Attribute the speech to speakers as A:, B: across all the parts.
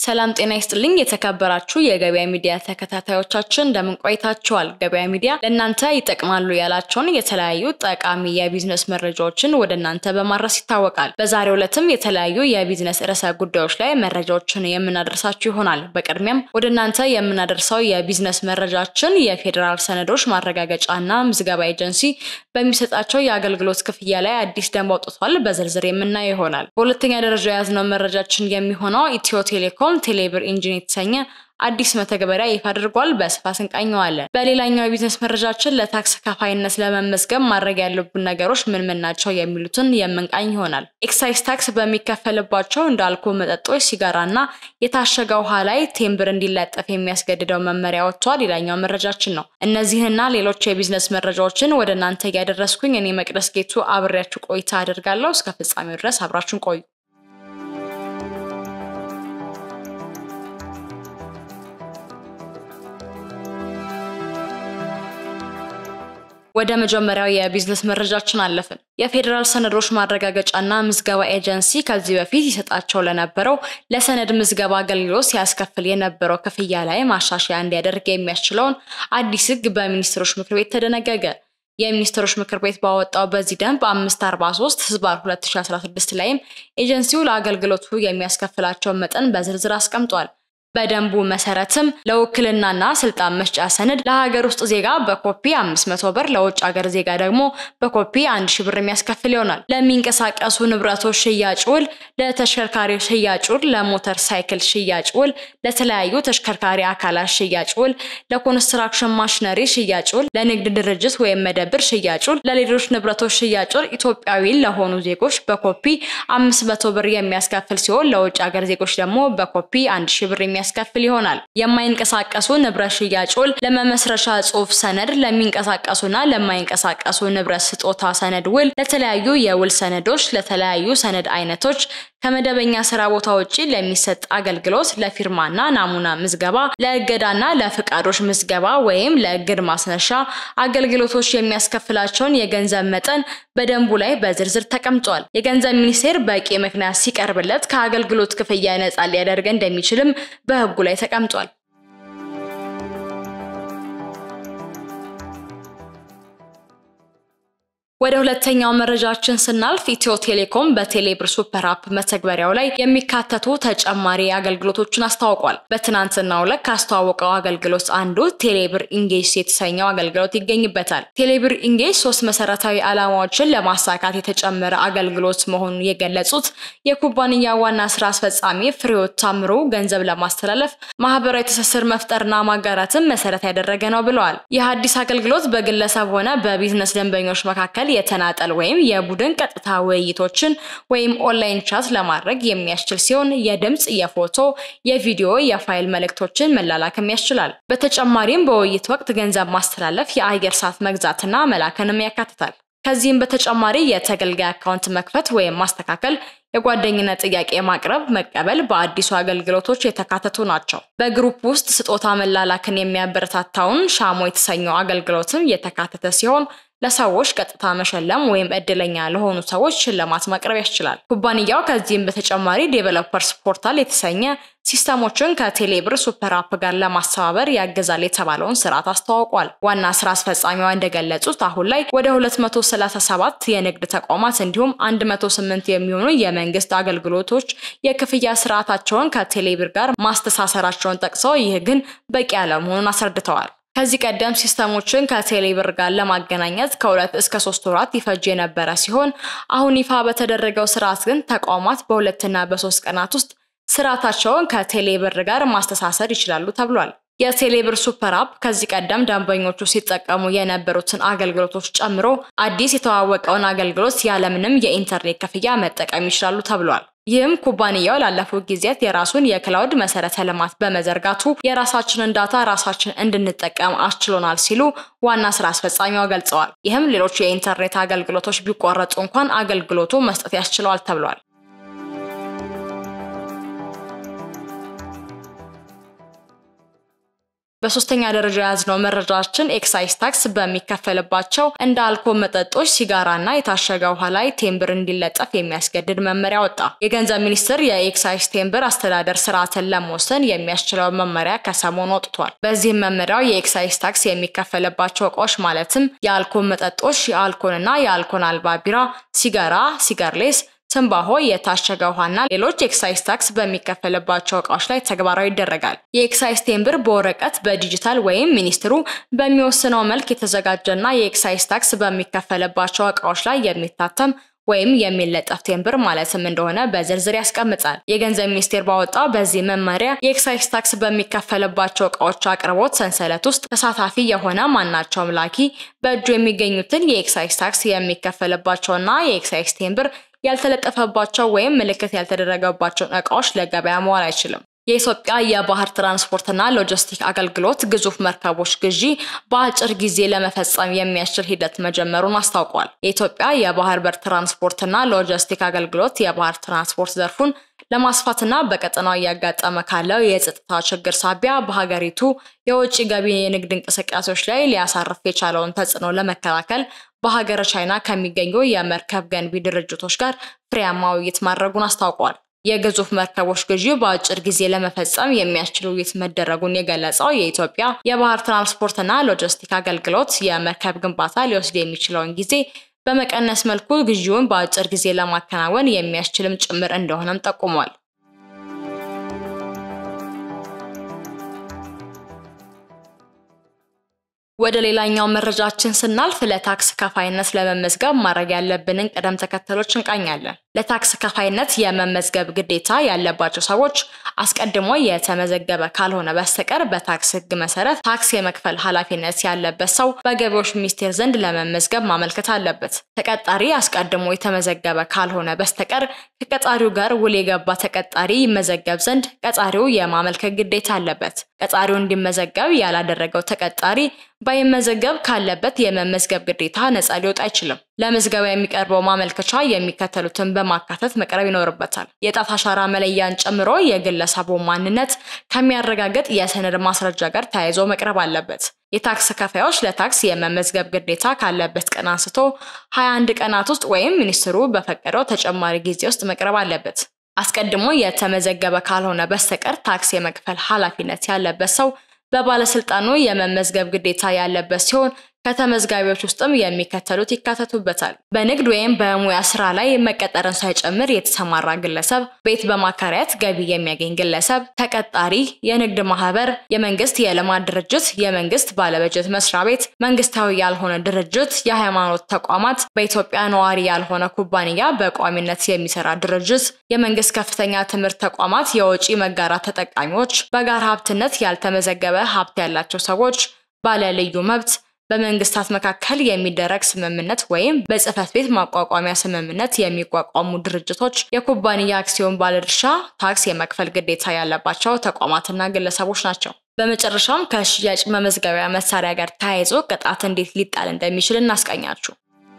A: ሰላም ጤና ይስጥልኝ። የተከበራችሁ የገበያ ሚዲያ ተከታታዮቻችን እንደምን ቆይታችኋል? ገበያ ሚዲያ ለእናንተ ይጠቅማሉ ያላቸውን የተለያዩ ጠቃሚ የቢዝነስ መረጃዎችን ወደ እናንተ በማድረስ ይታወቃል። በዛሬው ዕለትም የተለያዩ የቢዝነስ ርዕሰ ጉዳዮች ላይ መረጃዎችን የምናደርሳችሁ ይሆናል። በቅድሚያም ወደ እናንተ የምናደርሰው የቢዝነስ መረጃችን የፌዴራል ሰነዶች ማረጋገጫና ምዝገባ ኤጀንሲ በሚሰጣቸው የአገልግሎት ክፍያ ላይ አዲስ ደንብ አውጥቷል። በዝርዝር የምናየው ይሆናል። በሁለተኛ ደረጃ የያዝነው መረጃችን የሚሆነው ኢትዮ ቴሌኮም ቴሌብር ኢንጂን የተሰኘ አዲስ መተግበሪያ ይፋ አድርጓል። በስፋት እንቃኘዋለን። በሌላኛው የቢዝነስ መረጃችን ለታክስ ከፋይነት ለመመዝገብ ማድረግ ያለብን ነገሮች ምን ምን ናቸው የሚሉትን የምንቃኝ ይሆናል። ኤክሳይዝ ታክስ በሚከፈልባቸው እንደ አልኮል መጠጦች፣ ሲጋራና የታሸገ ውሃ ላይ ቴምብር እንዲለጠፍ የሚያስገድደው መመሪያ ወጥቷል። ሌላኛው መረጃችን ነው። እነዚህና ሌሎች የቢዝነስ መረጃዎችን ወደ እናንተ እያደረስኩኝ እኔ መቅደስ ጌቱ አብሬያችሁ ቆይታ አደርጋለሁ። እስከ ፍጻሜው ድረስ አብራችሁን ቆዩ። ወደ መጀመሪያው የቢዝነስ መረጃችን አለፍን። የፌዴራል ሰነዶች ማረጋገጫና ምዝገባ ኤጀንሲ ከዚህ በፊት ይሰጣቸው ለነበረው ለሰነድ ምዝገባ አገልግሎት ሲያስከፍል የነበረው ክፍያ ላይ ማሻሻያ እንዲያደርግ የሚያስችለውን አዲስ ሕግ በሚኒስትሮች ምክር ቤት ተደነገገ። የሚኒስትሮች ምክር ቤት ባወጣው በዚህ ደንብ 543 ህዝባር 2016 ላይም ኤጀንሲው ለአገልግሎቱ የሚያስከፍላቸውን መጠን በዝርዝር አስቀምጧል። በደንቡ መሰረትም ለውክልናና ስልጣን መስጫ ሰነድ ለሀገር ውስጥ ዜጋ በኮፒ 500 ብር፣ ለውጭ ሀገር ዜጋ ደግሞ በኮፒ 1000 ብር የሚያስከፍል ይሆናል። ለሚንቀሳቀሱ ንብረቶች ሽያጭ ውል፣ ለተሽከርካሪ ሽያጭ ውል፣ ለሞተር ሳይክል ሽያጭ ውል፣ ለተለያዩ ተሽከርካሪ አካላት ሽያጭ ውል፣ ለኮንስትራክሽን ማሽነሪ ሽያጭ ውል፣ ለንግድ ድርጅት ወይም መደብር ሽያጭ ውል፣ ለሌሎች ንብረቶች ሽያጭ ውል ኢትዮጵያዊ ለሆኑ ዜጎች በኮፒ 500 ብር የሚያስከፍል ሲሆን ለውጭ ሀገር ዜጎች ደግሞ በኮፒ 1000 ብር የሚያስከፍል ይሆናል። የማይንቀሳቀሱ ንብረት ሽያጭ ውል ለመመስረቻ ጽሑፍ ሰነድ፣ ለሚንቀሳቀሱና ለማይንቀሳቀሱ ንብረት ስጦታ ሰነድ ውል፣ ለተለያዩ የውል ሰነዶች፣ ለተለያዩ ሰነድ አይነቶች ከመደበኛ ስራ ቦታ ውጪ ለሚሰጥ አገልግሎት፣ ለፊርማና ናሙና ምዝገባ፣ ለእገዳና ለፍቃዶች ምዝገባ ወይም ለእግድ ማስነሻ አገልግሎቶች የሚያስከፍላቸውን የገንዘብ መጠን በደንቡ ላይ በዝርዝር ተቀምጧል። የገንዘብ ሚኒስቴር በቂ ምክንያት ሲቀርብለት ከአገልግሎት ክፍያ ነጻ ሊያደርግ እንደሚችልም በሕጉ ላይ ተቀምጧል። ወደ ሁለተኛው መረጃችን ስናልፍ ኢትዮ ቴሌኮም በቴሌብር ሱፐር አፕ መተግበሪያው ላይ የሚካተቱ ተጨማሪ አገልግሎቶችን አስታውቋል። በትናንትናው ዕለት ካስተዋወቀው አገልግሎት አንዱ ቴሌብር ኢንጌጅ የተሰኘው አገልግሎት ይገኝበታል። ቴሌብር ኢንጌጅ ሶስት መሰረታዊ ዓላማዎችን ለማሳካት የተጨመረ አገልግሎት መሆኑን የገለጹት የኩባንያ ዋና ስራ አስፈጻሚ ፍሬዎት ታምሩ ገንዘብ ለማስተላለፍ ማህበራዊ ትስስር መፍጠርና ማጋራትን መሰረት ያደረገ ነው ብለዋል። ይህ አዲስ አገልግሎት በግለሰብ ሆነ በቢዝነስ ደንበኞች መካከል የተናጠል ወይም የቡድን ቀጥታ ውይይቶችን ወይም ኦንላይን ቻት ለማድረግ የሚያስችል ሲሆን የድምፅ፣ የፎቶ፣ የቪዲዮ፣ የፋይል መልእክቶችን መላላክም ያስችላል። በተጨማሪም በውይይት ወቅት ገንዘብ ማስተላለፍ፣ የአየር ሰዓት መግዛትና መላክንም ያካትታል። ከዚህም በተጨማሪ የተገልጋይ አካውንት መክፈት ወይም ማስተካከል፣ የጓደኝነት ጥያቄ ማቅረብ፣ መቀበል በአዲሱ አገልግሎቶች የተካተቱ ናቸው። በግሩፕ ውስጥ ስጦታ መላላክን የሚያበረታታውን ሻሞ የተሰኘው አገልግሎትም የተካተተ ሲሆን ለሰዎች ቀጥታ መሸለም ወይም እድለኛ ለሆኑ ሰዎች ሽልማት ማቅረብ ያስችላል። ኩባንያው ከዚህም በተጨማሪ ዴቨሎፐርስ ፖርታል የተሰኘ ሲስተሞችን ከቴሌብር ሱፐር አፕ ጋር ለማስተባበር ያገዛል የተባለውን ስርዓት አስተዋውቋል። ዋና ስራ አስፈጻሚዋ እንደገለጹት አሁን ላይ ወደ 237 የንግድ ተቋማት እንዲሁም 108 የሚሆኑ የመንግስት አገልግሎቶች የክፍያ ስርዓታቸውን ከቴሌብር ጋር ማስተሳሰራቸውን ጠቅሰው ይህ ግን በቂ አለመሆኑን አስረድተዋል። ከዚህ ቀደም ሲስተሞችን ከቴሌብር ጋር ለማገናኘት ከሁለት እስከ ሶስት ወራት ይፈጅ የነበረ ሲሆን አሁን ይፋ በተደረገው ስርዓት ግን ተቋማት በሁለትና በሶስት ቀናት ውስጥ ስርዓታቸውን ከቴሌብር ጋር ማስተሳሰር ይችላሉ ተብሏል። የቴሌብር ሱፐር አፕ ከዚህ ቀደም ደንበኞቹ ሲጠቀሙ የነበሩትን አገልግሎቶች ጨምሮ አዲስ የተዋወቀውን አገልግሎት ያለምንም የኢንተርኔት ክፍያ መጠቀም ይችላሉ ተብሏል። ይህም ኩባንያው ላለፉት ጊዜያት የራሱን የክላውድ መሰረተ ልማት በመዘርጋቱ የራሳችንን ዳታ ራሳችን እንድንጠቀም አስችሎናል ሲሉ ዋና ስራ አስፈጻሚዋ ገልጸዋል። ይህም ሌሎች የኢንተርኔት አገልግሎቶች ቢቋረጡ እንኳን አገልግሎቱ መስጠት ያስችለዋል ተብሏል። በሶስተኛ ደረጃ የያዝነው መረጃችን ኤክሳይዝ ታክስ በሚከፈልባቸው እንደ አልኮል መጠጦች፣ ሲጋራና የታሸገ ውሃ ላይ ቴምብር እንዲለጠፍ የሚያስገድድ መመሪያ ወጣ። የገንዘብ ሚኒስቴር የኤክሳይዝ ቴምብር አስተዳደር ስርዓትን ለመወሰን የሚያስችለው መመሪያ ከሰሞኑ ወጥቷል። በዚህም መመሪያው የኤክሳይዝ ታክስ የሚከፈልባቸው እቃዎች ማለትም የአልኮል መጠጦች፣ የአልኮልና የአልኮል አልባ ቢራ፣ ሲጋራ፣ ሲጋርሌስ ትንባሆ፣ የታሸገ ውሃና ሌሎች ኤክሳይዝ ታክስ በሚከፈልባቸው እቃዎች ላይ ተግባራዊ ይደረጋል። የኤክሳይዝ ቴምብር በወረቀት በዲጂታል ወይም ሚኒስትሩ በሚወስነው መልክ የተዘጋጀና የኤክሳይዝ ታክስ በሚከፈልባቸው እቃዎች ላይ የሚታተም ወይም የሚለጠፍ ቴምብር ማለትም እንደሆነ በዝርዝር ያስቀምጣል። የገንዘብ ሚኒስቴር ባወጣው በዚህ መመሪያ የኤክሳይዝ ታክስ በሚከፈልባቸው እቃዎች አቅርቦት ሰንሰለት ውስጥ ተሳታፊ የሆነ ማናቸውም ላኪ በእጁ የሚገኙትን የኤክሳይዝ ታክስ የሚከፈልባቸውና የኤክሳይዝ ቴምብር ያልተለጠፈባቸው ወይም ምልክት ያልተደረገባቸውን እቃዎች ለገበያ መዋል አይችልም። የኢትዮጵያ የባህር ትራንስፖርትና ሎጂስቲክ አገልግሎት ግዙፍ መርከቦች ግዢ በአጭር ጊዜ ለመፈጸም የሚያስችል ሂደት መጀመሩን አስታውቋል። የኢትዮጵያ የባህር በር ትራንስፖርትና ሎጂስቲክ አገልግሎት የባህር ትራንስፖርት ዘርፉን ለማስፋትና በቀጠናው እያጋጠመ ካለው የጸጥታ ችግር ሳቢያ በሀገሪቱ የውጭ ገቢ የንግድ እንቅስቃሴዎች ላይ ሊያሳርፍ የቻለውን ተጽዕኖ ለመከላከል በሀገረ ቻይና ከሚገኙ የመርከብ ገንቢ ድርጅቶች ጋር ፍሬያማ ውይይት ማድረጉን አስታውቋል። የግዙፍ መርከቦች ግዢ በአጭር ጊዜ ለመፈጸም የሚያስችል ውይይት መደረጉን የገለጸው የኢትዮጵያ የባህር ትራንስፖርትና ሎጂስቲክ አገልግሎት የመርከብ ግንባታ ሊወስድ የሚችለውን ጊዜ በመቀነስ መልኩ ግዢውን በአጭር ጊዜ ለማከናወን የሚያስችልም ጭምር እንደሆነም ጠቁሟል። ወደ ሌላኛው መረጃችን ስናልፍ ለታክስ ከፋይነት ለመመዝገብ ማድረግ ያለብንን ቅደም ተከተሎች እንቃኛለን። ለታክስ ከፋይነት የመመዝገብ ግዴታ ያለባቸው ሰዎች አስቀድሞ የተመዘገበ ካልሆነ በስተቀር በታክስ ሕግ መሰረት ታክስ የመክፈል ኃላፊነት ያለበት ሰው በገቢዎች ሚኒስቴር ዘንድ ለመመዝገብ ማመልከት አለበት። ተቀጣሪ አስቀድሞ የተመዘገበ ካልሆነ በስተቀር ከቀጣሪው ጋር ውል የገባ ተቀጣሪ ይመዘገብ ዘንድ ቀጣሪው የማመልከት ግዴታ አለበት። ቀጣሪው እንዲመዘገብ ያላደረገው ተቀጣሪ ባይመዘገብ ካለበት የመመዝገብ ግዴታ ነፃ ሊወጣ አይችልም። ለምዝገባ የሚቀርበው ማመልከቻ የሚከተሉትን በማካተት መቅረብ ይኖርበታል። የጣት አሻራ መለያን ጨምሮ የግለሰቡ ማንነት ከሚያረጋግጥ የሰነድ ማስረጃ ጋር ተያይዞ መቅረብ አለበት። የታክስ ከፋዮች ለታክስ የመመዝገብ ግዴታ ካለበት ቀን አንስቶ 21 ቀናት ውስጥ ወይም ሚኒስትሩ በፈቀደው ተጨማሪ ጊዜ ውስጥ መቅረብ አለበት። አስቀድሞ የተመዘገበ ካልሆነ በስተቀር ታክስ የመክፈል ኃላፊነት ያለበት ሰው በባለስልጣኑ የመመዝገብ ግዴታ ያለበት ሲሆን ከተመዝጋቢዎች ውስጥም የሚከተሉት ይካተቱበታል። በንግድ ወይም በሙያ ስራ ላይ መቀጠርን ሳይጨምር የተሰማራ ግለሰብ፣ ቤት በማከራየት ገቢ የሚያገኝ ግለሰብ፣ ተቀጣሪ፣ የንግድ ማህበር፣ የመንግስት የልማት ድርጅት፣ የመንግስት ባለበጀት መስሪያ ቤት፣ መንግስታዊ ያልሆነ ድርጅት፣ የሃይማኖት ተቋማት፣ በኢትዮጵያ ነዋሪ ያልሆነ ኩባንያ በቋሚነት የሚሰራ ድርጅት፣ የመንግስት ከፍተኛ ትምህርት ተቋማት፣ የወጪ መጋራት ተጠቃሚዎች፣ በጋራ ሀብትነት ያልተመዘገበ ሀብት ያላቸው ሰዎች፣ ባለ ልዩ መብት በመንግስታት መካከል የሚደረግ ስምምነት ወይም በጽህፈት ቤት ማቋቋሚያ ስምምነት የሚቋቋሙ ድርጅቶች፣ የኩባንያ አክሲዮን ባለድርሻ ታክስ የመክፈል ግዴታ ያለባቸው ተቋማትና ግለሰቦች ናቸው። በመጨረሻም ከሽያጭ መመዝገቢያ መሳሪያ ጋር ተያይዞ ቅጣት እንዴት ሊጣል እንደሚችል እናስቃኛችሁ።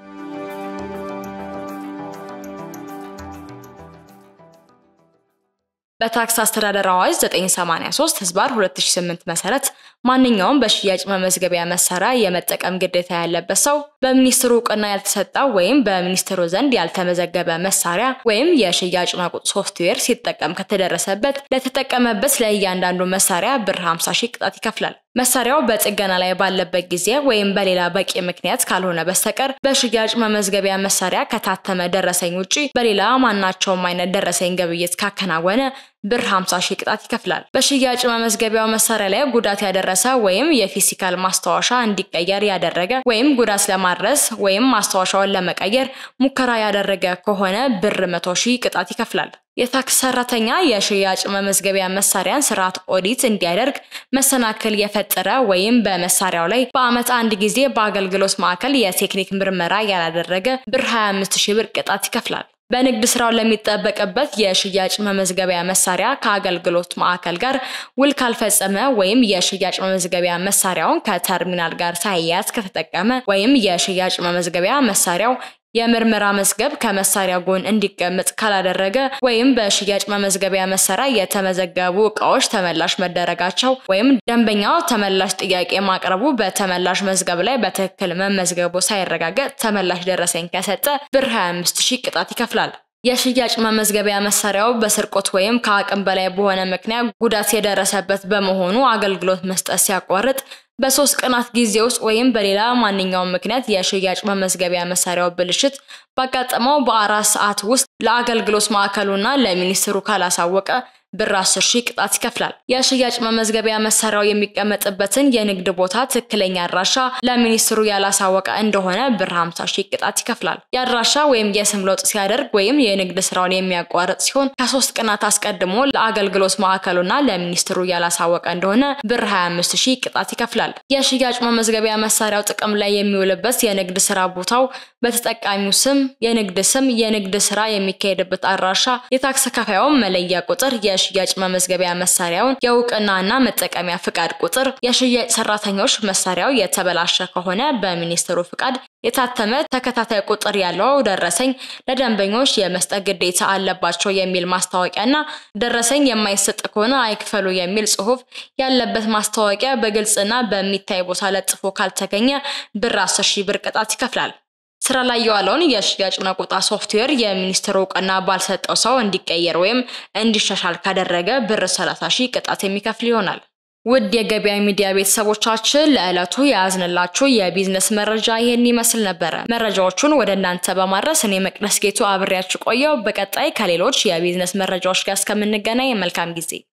A: በታክስ አስተዳደር አዋጅ 983 ህዝባር 2008 መሰረት ማንኛውም በሽያጭ መመዝገቢያ መሳሪያ የመጠቀም ግዴታ ያለበት ሰው በሚኒስትሩ እውቅና ያልተሰጠው ወይም በሚኒስትሩ ዘንድ ያልተመዘገበ መሳሪያ ወይም የሽያጭ ማቁጥ ሶፍትዌር ሲጠቀም ከተደረሰበት ለተጠቀመበት ለእያንዳንዱ መሳሪያ ብር 50 ሺህ ቅጣት ይከፍላል። መሳሪያው በጥገና ላይ ባለበት ጊዜ ወይም በሌላ በቂ ምክንያት ካልሆነ በስተቀር በሽያጭ መመዝገቢያ መሳሪያ ከታተመ ደረሰኝ ውጪ በሌላ ማናቸውም አይነት ደረሰኝ ግብይት ካከናወነ ብር 50 ሺህ ቅጣት ይከፍላል። በሽያጭ መመዝገቢያው መሳሪያ ላይ ጉዳት ያደረሰ ወይም የፊዚካል ማስታወሻ እንዲቀየር ያደረገ ወይም ጉዳት ለማድረስ ወይም ማስታወሻውን ለመቀየር ሙከራ ያደረገ ከሆነ ብር 100 ሺህ ቅጣት ይከፍላል። የታክስ ሰራተኛ የሽያጭ መመዝገቢያ መሳሪያን ስርዓት ኦዲት እንዲያደርግ መሰናክል የፈጠረ ወይም በመሳሪያው ላይ በዓመት አንድ ጊዜ በአገልግሎት ማዕከል የቴክኒክ ምርመራ ያላደረገ ብር 25 ሺህ ብር ቅጣት ይከፍላል። በንግድ ስራው ለሚጠበቅበት የሽያጭ መመዝገቢያ መሳሪያ ከአገልግሎት ማዕከል ጋር ውል ካልፈጸመ ወይም የሽያጭ መመዝገቢያ መሳሪያውን ከተርሚናል ጋር ሳያያዝ ከተጠቀመ ወይም የሽያጭ መመዝገቢያ መሳሪያው የምርመራ መዝገብ ከመሳሪያ ጎን እንዲቀመጥ ካላደረገ ወይም በሽያጭ መመዝገቢያ መሳሪያ የተመዘገቡ እቃዎች ተመላሽ መደረጋቸው ወይም ደንበኛው ተመላሽ ጥያቄ ማቅረቡ በተመላሽ መዝገብ ላይ በትክክል መመዝገቡ ሳይረጋገጥ ተመላሽ ደረሰኝ ከሰጠ ብር 25 ሺህ ቅጣት ይከፍላል። የሽያጭ መመዝገቢያ መሳሪያው በስርቆት ወይም ከአቅም በላይ በሆነ ምክንያት ጉዳት የደረሰበት በመሆኑ አገልግሎት መስጠት ሲያቋርጥ በሶስት ቀናት ጊዜ ውስጥ ወይም በሌላ ማንኛውም ምክንያት የሽያጭ መመዝገቢያ መሳሪያው ብልሽት ባጋጠመው በአራት ሰዓት ውስጥ ለአገልግሎት ማዕከሉና ለሚኒስትሩ ካላሳወቀ ብር 10 ሺህ ቅጣት ይከፍላል። የሽያጭ መመዝገቢያ መሳሪያው የሚቀመጥበትን የንግድ ቦታ ትክክለኛ አድራሻ ለሚኒስትሩ ያላሳወቀ እንደሆነ ብር 50 ሺህ ቅጣት ይከፍላል። የአድራሻ ወይም የስም ለውጥ ሲያደርግ ወይም የንግድ ስራውን የሚያቋርጥ ሲሆን ከሶስት ቀናት አስቀድሞ ለአገልግሎት ማዕከሉና ለሚኒስትሩ ያላሳወቀ እንደሆነ ብር 25 ሺህ ቅጣት ይከፍላል። የሽያጭ መመዝገቢያ መሳሪያው ጥቅም ላይ የሚውልበት የንግድ ስራ ቦታው በተጠቃሚው ስም፣ የንግድ ስም፣ የንግድ ስራ የሚካሄድበት አድራሻ፣ የታክስ ከፋዩን መለያ ቁጥር፣ የሽያጭ መመዝገቢያ መሳሪያውን የእውቅናና መጠቀሚያ ፍቃድ ቁጥር፣ የሽያጭ ሰራተኞች መሳሪያው የተበላሸ ከሆነ በሚኒስትሩ ፍቃድ የታተመ ተከታታይ ቁጥር ያለው ደረሰኝ ለደንበኞች የመስጠት ግዴታ አለባቸው የሚል ማስታወቂያና ደረሰኝ የማይሰጥ ከሆነ አይክፈሉ የሚል ጽሑፍ ያለበት ማስታወቂያ በግልጽና በሚታይ ቦታ ለጥፎ ካልተገኘ ብር 10 ሺህ ብር ቅጣት ይከፍላል። ስራ ላይ የዋለውን የሽያጭ መቆጣ ሶፍትዌር የሚኒስትሩ እውቅና ባልሰጠው ሰው እንዲቀየር ወይም እንዲሻሻል ካደረገ ብር 30 ሺህ ቅጣት የሚከፍል ይሆናል። ውድ የገበያ ሚዲያ ቤተሰቦቻችን ለዕለቱ የያዝንላችሁ የቢዝነስ መረጃ ይህን ይመስል ነበረ። መረጃዎቹን ወደ እናንተ በማድረስ እኔ መቅደስ ጌቱ አብሬያችሁ ቆየው። በቀጣይ ከሌሎች የቢዝነስ መረጃዎች ጋር እስከምንገናኝ መልካም ጊዜ